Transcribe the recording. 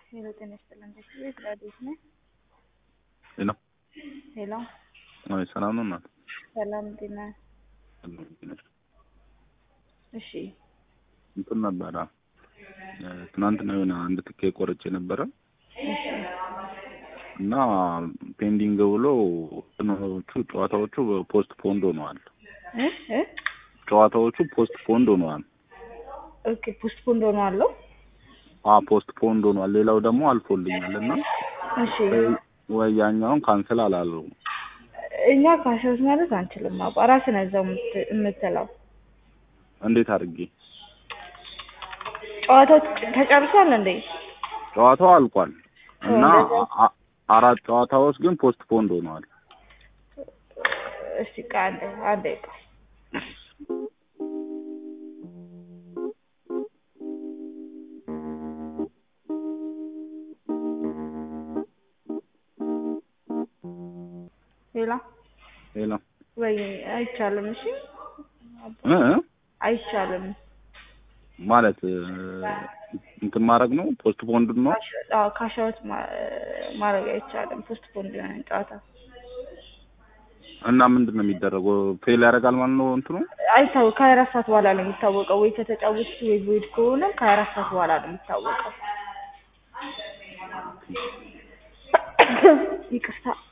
ሄሎ ጤና ይስጥልን። ቤት ራዲዮት ነህ? ሄሎ ሄሎ አይ ሰላም ነው እናት ሰላም ጤና እሺ እንትን ነበረ ትናንትና የሆነ አንድ ትኬት ቆርጬ ነበረ እሺ እና ፔንዲንግ ብሎ እንትኖቹ ጨዋታዎቹ ፖስት ፖንድ ሆነዋል። እ እ ጨዋታዎቹ ፖስት ፖንድ ሆነዋል። ኦኬ ፖስት ፖንድ ሆኖ አለው። አ ፖስት ፖንድ ሆኗል። ሌላው ደግሞ አልፎልኛል እና እሺ ወይ ያኛውን ካንስል አላለው። እኛ ካሸውት ማለት አንችልም። አባ ራስህ ነህ እዛው የምት- የምትለው እንዴት አድርጌ ጨዋታው ተጨርሷል እንዴ? ጨዋታው አልቋል እና እንደዛ- አ- አራት ጨዋታዎች ግን ፖስት ፖንድ ሆነዋል። እስቲ ቆይ አንዴ አንዴ ቆይ ሌላ ሌላ ወይ አይቻልም። እሺ እ እ? አይቻልም። ማለት እ፣ እንትን ማድረግ ነው ፖስት ፖንድ ነው። አዎ ካሻውት ማድረግ አይቻልም። ፖስት ፖንድ የሆነ ጨዋታ እና ምንድን ነው የሚደረገው? ፌል ያደርጋል ማለት ነው እንትኑ አይታወቅ ከሀያ አራት ሰዓት በኋላ ነው የሚታወቀው። ወይ ከተጫወቱ ወይ ቮይድ ከሆነ ከሀያ አራት ሰዓት በኋላ ነው የሚታወቀው። ይቅርታ